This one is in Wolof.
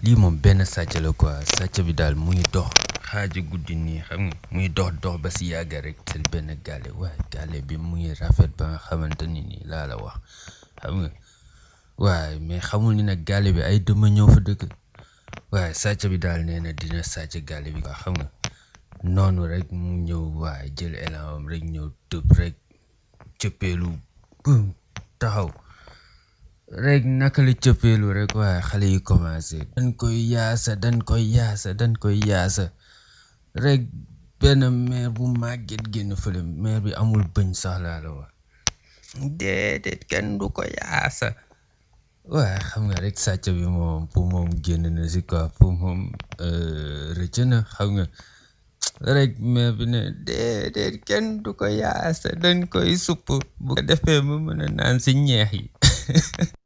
lii moom benn sàcc la quoi sàcc bi daal muy dox xaaji guddi nii xam nga muy dox dox ba si yàgg rek seen benn gaale waaye gaale bi muy rafet ba nga xamante ni nii laa la wax xam nga waaye mais xamul ni nag gaale bi ay dëmm ñëw fa dëkk waaye sàcc bi daal nee na dina sàcc gaale bi quoi xam nga noonu rek mu ñëw waaye jël élan am rek ñëw tëb rek cëppeelu bum taxaw rek naka la cëppeelu rek waaye xale yi commencé dañ koy yaasa dañ koy yaasa dañ koy yaasa rek benn maire bu màgget génn fële maire bi amul bëñ sax laa la wax déedéet kenn du ko yaasa waaye xam nga rek sàcc bi moom pour moom génn na si quoi pour moom rëcc na xam nga rek maire bi ne déedéet kenn du ko yaasa dañ koy supp bu ko defee mu mën a naan si ñeex yi